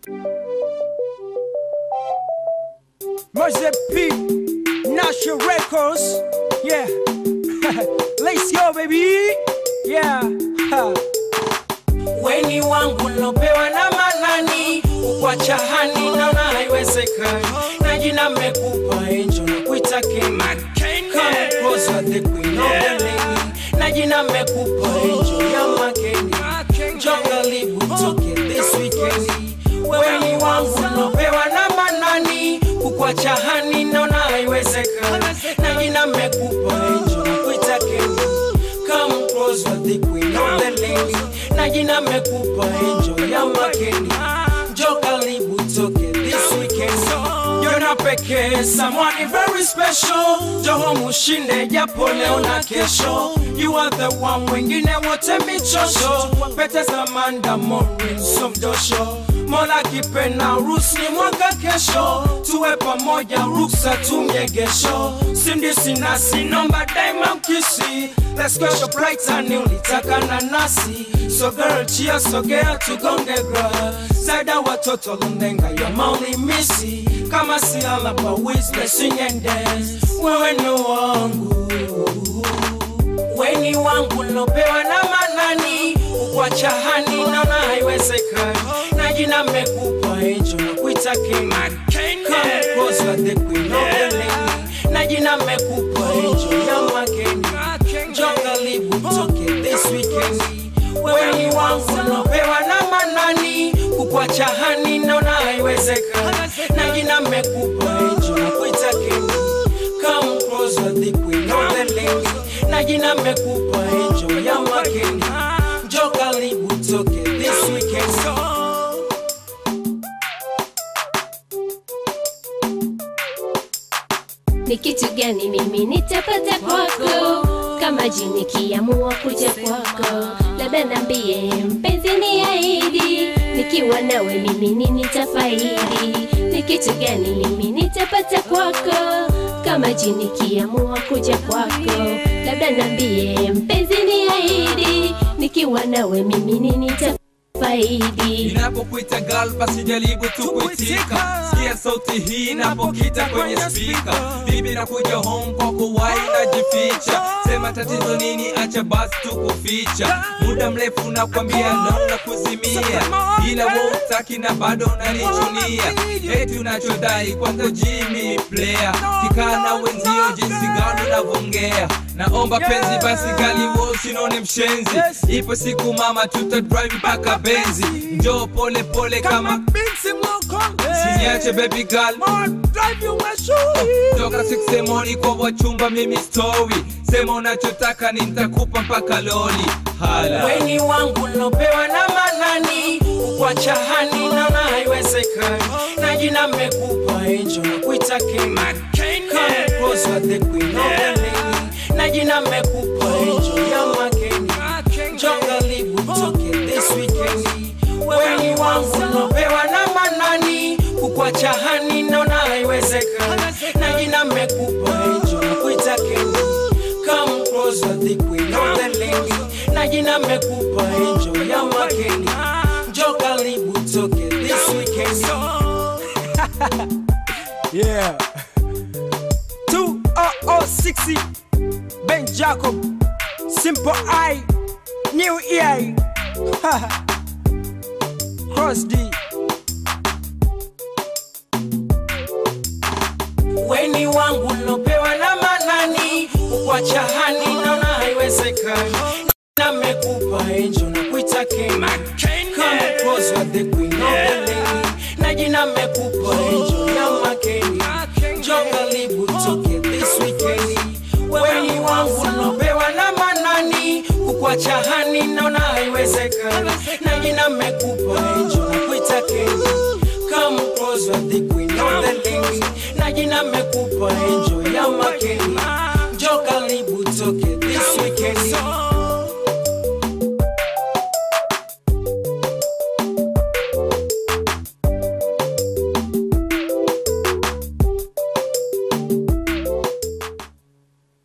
Mose P, National Records, yeah. Let's go, baby, yeah. Ha. weni wangu lopewa na manani ukwacha hani naona haiwezekani na jina mmekupa enjo na kuita King. Come closer, the queen of the lady. na jina mmekupa enjo ya makeni jongalibu toke this weekend weni wangu lopewa na manani kukwacha hani naona haiwezekani na jina mmekupa enjo na kuita King. Come closer, the queen of the lady. Na jina mekupa enjo ya makeni. Jo karibu toke this weekend. Jona pekee, someone very special. Joho mushinde japo leo na kesho. You are the one, wengine wote michosho. Pete Samanda Morin Somdosho. Mola kipena rusi mwaka kesho, tuwe pamoja ruksa tumyegesho, sindi sinasi nomba daima mkisi, let's go shop right and ulitaka nanasi, so girl chia sogea tugonge gra, zaida watoto lundenga ya mauli misi, kama si alaba wisle sing and dance, wewe ni wangu weni wangu lopewa na manani ukwacha hani naona haiwezekani na jina mmekupa enjo na kuita King. Come closer, the queen of the lady. na jina mmekupa enjo ya makeni jo karibu toke this weekend weni wangu lopewa na manani kukwacha hani naona haiwezekani na jina mmekupa enjo na kuita King. Come closer, the queen of the lady. Na jina mekupa enjo ya makeni. Jo karibu toke this weekend. ni kitu gani mimi nitapata kwako kama jini kiamua kuja kwako labda nambie mpenzi ni aidi nikiwa nawe mimi ni nitafaidi ni kitu gani mimi nitapata kwako kama jini kiamua kuja kwako labda nambie mpenzi ni aidi nikiwa nawe mimi ni nitafaidi Inapokuita girl basi jaribu tu kuitika, sikia sauti hii inapokita kwenye spika. Bibi nakuja home kwa kuwahi najificha, sema tatizo nini, acha basi tu kuficha. Muda mrefu nakwambia no na kuzimia, ila wewe utaki na bado unanichunia. Eti unachodai kwanza Jimmy player, kikaa na wenzio jinsi gani unavongea. Naomba penzi basi gali wewe usinone mshenzi, ipo siku mama tuta drive mpaka benzi, njoo pole pole kama Siniache baby girl Toka siksemoni kwa wachumba mimi story Sema unachotaka ni nitakupa mpaka loli Hala Weni wangu lopewa na manani. Ukwacha hani naona haiwezekani. Na jina mekupa enjo na kuita King. Come closer, the queen of the lady. Na jina mekupa enjo ya makeni. Jo karibu toke this weekend. Weni wangu lopewa na manani. Kukwacha hani naona haiwezekani. Na jina mekupa enjo na kuita King. Come closer, the queen of the lady. Na jina mekupa enjo ya makeni. Jo karibu toke this weekend. Yeah. 20060 Ben Jacob Simple I New EA Cross D weni wangu lopewa na manani ukwacha hani naona haiwezekani na mekupa enjo na kuita King. Come closer, the queen of the lady. na jina mekupa enjo ya makeni jo karibu toke this weekend weni wangu lopewa na manani kukwacha hani naona haiwezekani na jina mekupa enjo na kuita King. Come closer, the queen of the lady. Na jina mekupa enjo ya makeni. Jo karibu toke this weekend.